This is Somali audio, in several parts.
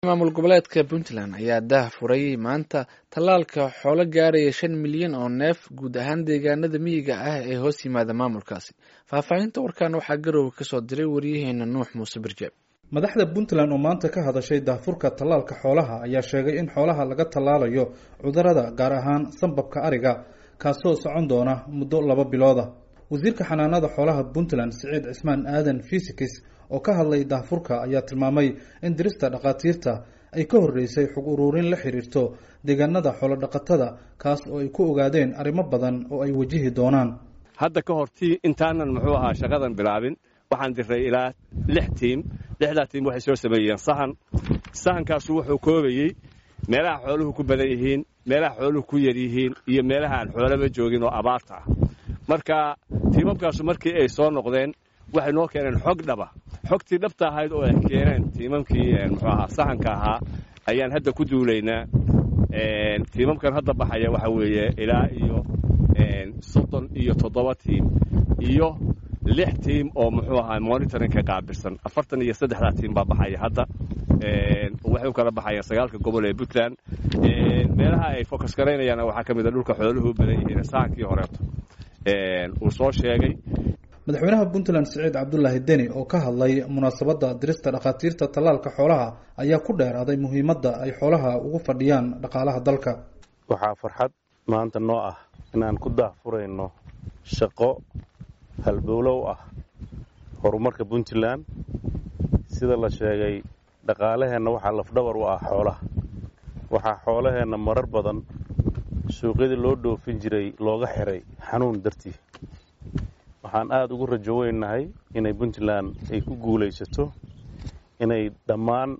maamul goboleedka puntland ayaa daah furay maanta tallaalka xoolo gaaraya shan milyan oo neef guud ahaan deegaanada miyiga ah ee hoos yimaada maamulkaasi faahfaahinta warkan waxaa garowga kasoo diray waryaheena nuux muuse birjeeb madaxda puntland oo maanta ka hadashay daahfurka tallaalka xoolaha ayaa sheegay in xoolaha laga tallaalayo cudurada gaar ahaan sambabka ariga kaasoo socon doona muddo laba bilooda wasiirka xanaanada xoolaha puntland siciid cismaan aadan fisikis oo ka hadlay daahfurka ayaa tilmaamay in dirista dhakhaatiirta ay ka horreysay xog uruurin la xiriirto deegaanada xoolodhaqatada kaas oo ay ku ogaadeen arrimo badan oo ay wajihi doonaan hadda ka hortii intaanan muxuu ahaa shaqadan bilaabin waxaan diray ilaa lix tiim lixdaa tiim waxay soo sameeyeen sahan sahankaasu wuxuu koobayey meelaha xooluhu ku badan yihiin meelaha xooluhu ku yar yihiin iyo meelaha aan xoolaba joogin oo abaarta ah marka tiimamkaasu markii ay soo noqdeen waxay noo keeneen xog dhaba xogtii dhabta ahayd oo ay keeneen tiimamkii muxuu ahaa sahanka ahaa ayaan hadda ku duulaynaa tiimamkan hadda baxaya waxa weeye ilaa iyo soddon iyo toddoba tiim iyo lix tiim oo muxuu ahaa monitoringka qaabilsan afartan iyo saddexdaa tiim baa baxaya hadda waxay u kala baxayaan sagaalka gobol ee puntland meelaha ay focus garaynayaana waxaa ka mid a dhulka xooluhu u badan yihiin sahankii horeeto uu soo sheegay madaxweynaha puntland siciid cabdulaahi deni oo ka hadlay munaasabadda dirista dhakhaatiirta tallaalka xoolaha ayaa ku dheeraaday muhiimadda ay xoolaha ugu fadhiyaan dhaqaalaha dalka waxaa farxad maanta noo ah inaan ku daahfurayno shaqo halbowlow ah horumarka puntland sida la sheegay dhaqaalaheenna waxaa lafdhabar u ah xoolaha waxaa xoolaheenna marar badan suuqyadii loo dhoofin jiray looga xiray xanuun dartii waxaan aada ugu rajo weynahay inay puntland ay ku guulaysato inay dhammaan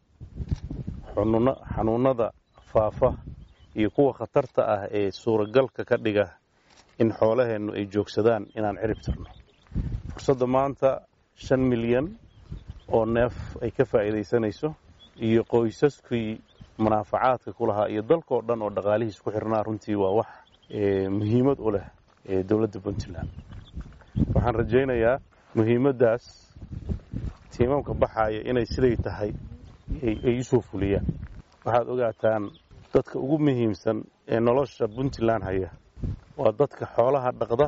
xanuunada faafa iyo kuwa khatarta ah ee suuragalka ka dhiga in xoolaheennu ay joogsadaan inaan cirib tirno fursadda maanta shan milyan oo neef ay ka faa'iidaysanayso iyo qoysaskii munaafacaadka ku lahaa iyo dalkao dhan oo dhaqaalihiis ku xirnaa runtii waa wax muhiimad u leh dowladda puntland waxaan rajaynayaa muhiimaddaas tiimamka baxaaya inay siday tahay ay u soo fuliyaan waxaad ogaataan dadka ugu muhiimsan ee nolosha puntland haya waa dadka xoolaha dhaqda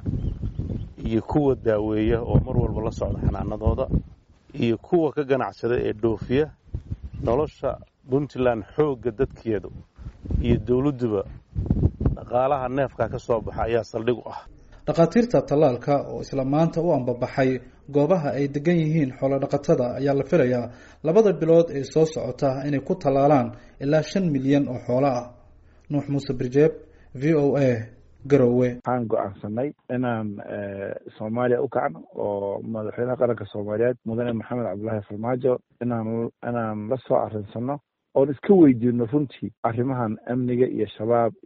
iyo kuwa daaweeya oo mar walba la socda xanaanadooda iyo kuwa ka ganacsada ee dhoofiya nolosha puntland xoogga dadkeedu iyo dowladduba dhaqaalaha neefkaa ka soo baxa ayaa saldhig u ah dhakhaatiirta tallaalka oo isla maanta u ambabaxay goobaha ay degan yihiin xoolodhaqatada ayaa la filayaa labada bilood ee soo socota inay ku tallaalaan ilaa shan milyan oo xoolo ah nuux muuse birjeeb v o a garowe waxaan go-aansanay inaan soomaaliya u kacno oo madaxweynaha qaranka soomaaliyeed mudane maxamed cabdulaahi farmaajo inaan inaan la soo arinsano oon iska weydiino runtii arrimahan amniga iyo shabaab